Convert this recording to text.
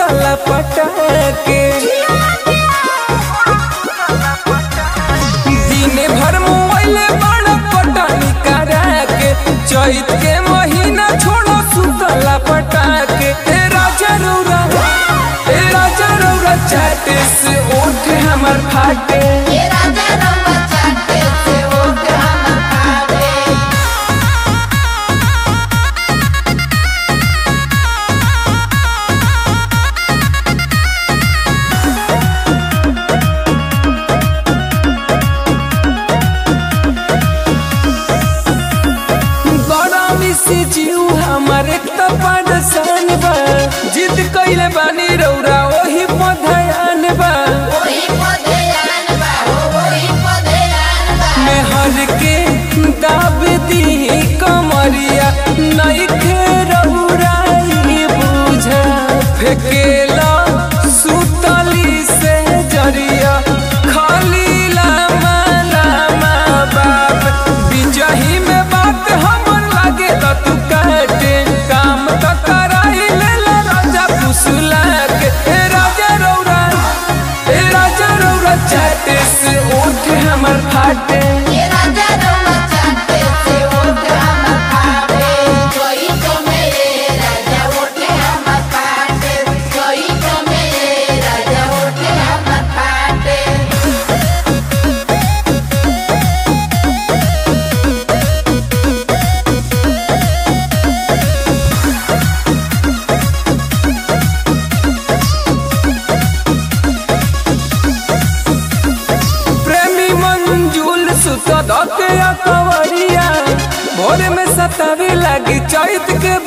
सुतला पटाके दिने भर मोबाइले बड़ा पटानी करा के चैत के महीना छोड़ो सुतला पटाके ए राजा रौरा ए राजा रौरा चाटे से ओठ हमर फाटे ये राजा रंगा चाटे से ओठ हमर फाटे गरमी से जीव हमर एक त परेशान बा जिद कइले बानी रौरा ओही पधयान बा वही पधयान बा हो वही पधयान बा मेहर के दाब दी कमरिया नइखे रौराई बुझा फेकेला सुतली से जरिया खाली लामा लामा बाप बिजही में बात हमर लागे त तू काटे काम त कराई लेला राजा पुसला के ए राजा रौरा ए राजा रौरा चाटे से ओठ हमर फाटे ये राजा रंगा चाटे से ओठ हमर फाटे कोई तो मेरे राजा ओठ हमर फाटे कोई तो मेरे राजा ओठ हमर फाटे प्रेमी मंजूल सुत धके कवरिया भोर में सतावे लगी चैत के